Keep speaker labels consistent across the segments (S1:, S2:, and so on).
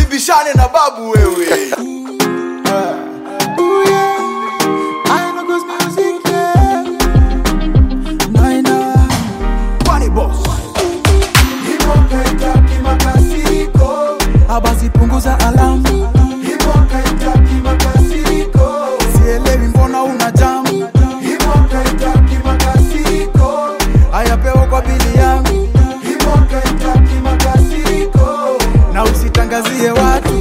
S1: usibishane na babu wewe Kwani boss
S2: abasi punguza alamu sielewi mbona una jamu ayapewa kwa bili yangu na usitangazie watu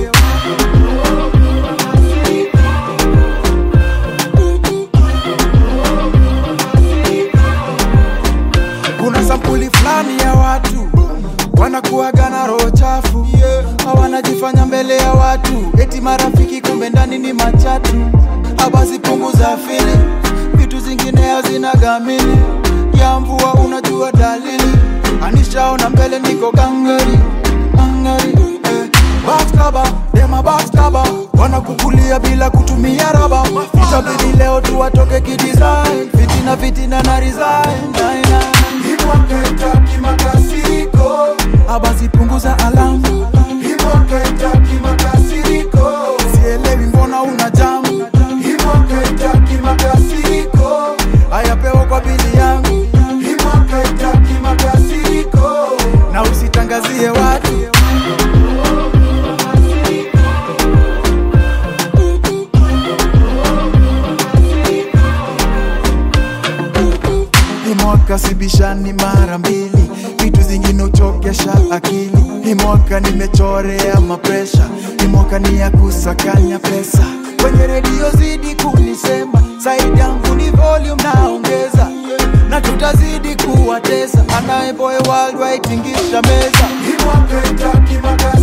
S2: kuna sampuli fulani ya watu wanakuaga na roho chafu hawanajifanya mbele ya watu eti marafiki kumbe ndani ni machatu abasi punguza fili vitu zingine hazina gamili ya mvua unajua dalili anishaona mbele niko gangari gangari eh. Backstaba, dema backstaba wanakukulia bila kutumia raba itabidi leo tu watoke kidesign fitina fitina na resign Nine, nine. abasi punguza alamu sielewi mbona una jamu ayapewa kwa bili yangu na usitangazie watu Hii mwaka sibishani mara mbili, vitu zingine uchokesha akili. Hii mwaka nimechorea mapresha, hii mwaka ni ya kusakanya pesa. Kwenye redio zidi kunisema, saidi yangu ni volume naongeza, na tutazidi kuwatesa. Anaye boy worldwide tingisha meza